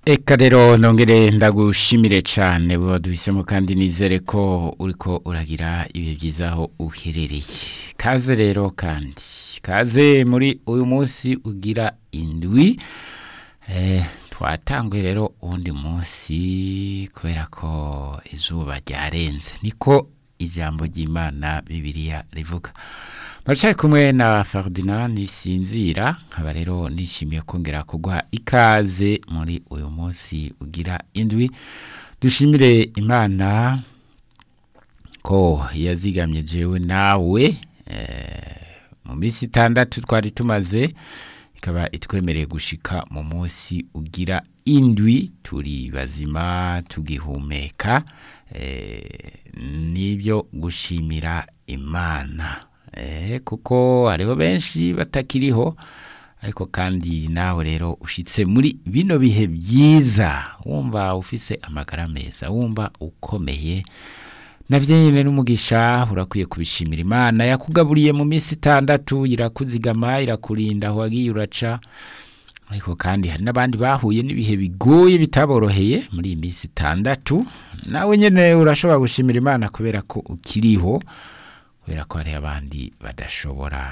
Eka rero nongere ndagushimire cyane buba duhisemo kandi nizere ko uriko uragira ibihe byiza aho uherereye kaze rero kandi kaze muri uyu munsi ugira indwi eh, twatanguye rero uwundi munsi kubera ko izuba ryarenze niko ijambo ry'imana bibiliya rivuga Marshal kumwe na Ferdinand Nisinzira nkaba rero nishimiye kongera kuguha ikaze muri uyu munsi ugira indwi dushimire imana ko yazigamye jewe nawe eh, mu minsi itandatu twari tumaze ikaba itwemereye gushika mu munsi ugira indwi turi bazima tugihumeka eh, nibyo gushimira imana eh, kuko hariho benshi batakiriho ariko kandi nawe rero ushitse muri bino bihe byiza wumva ufise amagara meza wumva ukomeye navyo nyene n'umugisha urakwiye kubishimira imana yakugaburiye mu minsi itandatu irakuzigama irakurinda aho wagiye uraca ariko kandi hari n'abandi bahuye n'ibihe bigoye bitaboroheye muri iyi minsi itandatu nawe nyene urashobora gushimira imana kubera ko ukiriho kubera ko hari abandi badashobora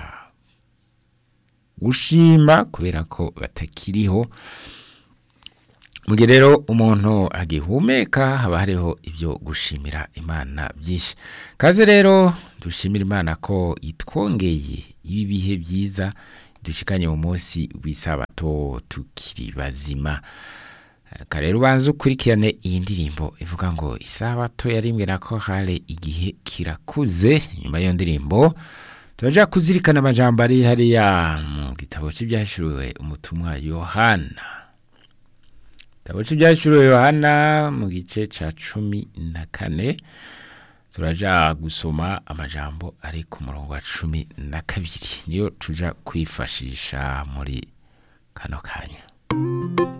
gushima kubera ko batakiriho mu gihe rero umuntu agihumeka haba hariho ibyo gushimira imana byinshi kaze rero dushimira imana ko itwongeye ibi bihe byiza dushikanye mu munsi w'isabato tukiri bazima rero ubanza ukurikirane iyi ndirimbo ivuga ngo isabato yarimwe na ko hare igihe kirakuze nyuma y'iyo ndirimbo turaja kuzirikana amajambo ari hariya mu gitabo cy'ibyashuriwe umutumwa yohana igitabo cy'ibyashuriwe yohana mu gice cya cumi na kane turaja gusoma amajambo ari ku murongo wa cumi na kabiri niyo tuja kwifashisha muri kano kanya